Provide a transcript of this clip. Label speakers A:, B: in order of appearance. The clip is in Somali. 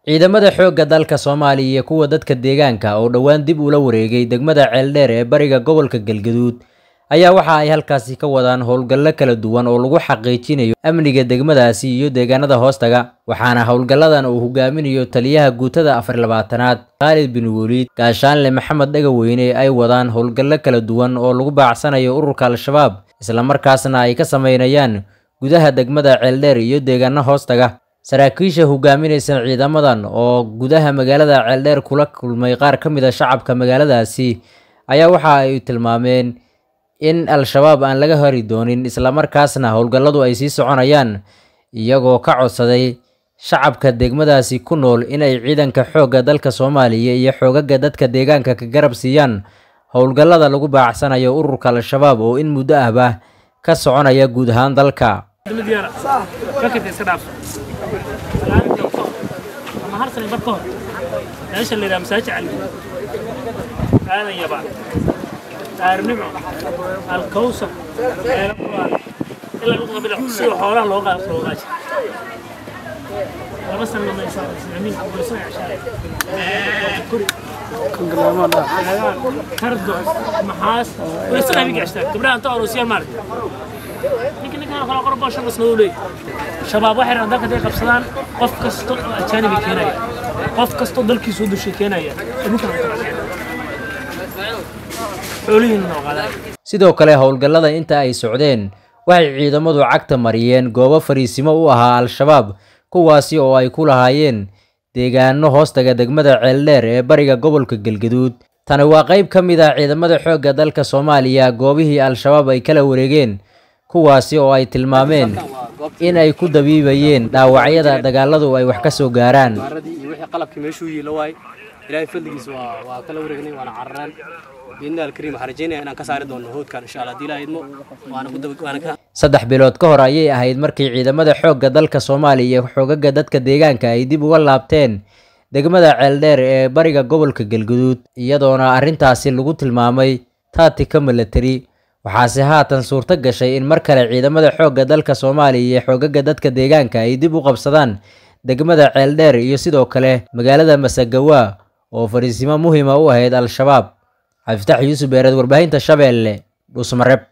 A: ciidamada xoogga dalka soomaaliya iyo kuwa dadka deegaanka oo dhowaan dib ula wareegay degmada ceeldheer ee bariga gobolka galgaduud ayaa waxa ay halkaasi ka wadaan howlgallo kala duwan oo lagu xaqiijinayo amniga degmadaasi iyo deegaanada hoostaga waxaana howlgalladan uu hogaaminayo taliyaha guutada afar labaatanaad khaalid bin weliid gaashaanle maxamed dhegaweyne ay wadaan howlgallo kala duwan oo lagu baacsanayo ururka al-shabaab islamarkaasna ay ka sameynayaan gudaha degmada ceeldheer iyo deegaano hoostaga saraakiisha hogaaminaysa ciidamadan oo gudaha magaalada ceeldheer kula kulmay qaar ka mid a shacabka magaaladaasi ayaa waxa ay tilmaameen in al-shabaab aan laga hori doonin islamarkaasna howlgalladu ay sii soconayaan iyagoo ka codsaday shacabka degmadaasi ku nool inay ciidanka xoogga dalka soomaaliya iyo xoogaga dadka deegaanka ka garab siiyaan howlgallada lagu baacsanayo ururka al-shabaab oo in muddo ahba ka soconaya guud ahaan dalka
B: meesha la yidhaha masaajid cali aadan yabaan daarnimo alkawsar meelo quraan ilaa dhulka bidix sida xoolaha loo qaado loo qaaji laba sano ma islaamiin boolisan cashaare kuri kardo maxaas boolisan habeenka cashtaa gabdhaha inta aroosiyaan maaragtay ninka ninkan kala qorbo shan isna u leeyahay shabaab waxay rabaan dalka haday qabsadaan qof kasta oo ajaanibi keenaya qof kastoo dalkiisu u dushay keenaya
A: sidoo kale howlgallada inta ay socdeen waxay ciidamadu cagta mariyeen goobo fariisimo u ahaa al-shabaab kuwaasi oo ay ku lahaayeen deegaano hoostaga degmada ceeldheer ee bariga gobolka galgaduud tani waa qayb ka mid ah ciidamada xoogga dalka soomaaliya goobihii al-shabaab ay kala wareegeen kuwaasi oo ay tilmaameen in ay ku dabiibayeen dhaawacyada dagaaladu ay wax ka soo gaaraan
C: qalabkii meeshuu yiilo waay ilaahay fadligiis waa waa kala wareegnay waana cararaan biidna alkariim waxaan rajeynaya inaan ka saari doono hoodkan insha allah haddii ilaahay idmo waana ku daba waana ka
A: saddex bilood ka hor ayay ahayd markii ciidamada xoogga dalka soomaaliya iyo xoogaga dadka deegaanka ay dib uga laabteen degmada ceeldheer ee bariga gobolka galguduud iyadoona arrintaasi lagu tilmaamay taatika milatari waxaase haatan suurto gashay in mar kale ciidamada xoogga dalka soomaaliya iyo xoogaga dadka deegaanka ay dib u qabsadaan degmada ceeldheer iyo sidoo kale magaalada masagawa oo fariisimo muhiima u ahayd al-shabaab cabdifatax yuusuf beereed warbaahinta shabeelle dhuusmareb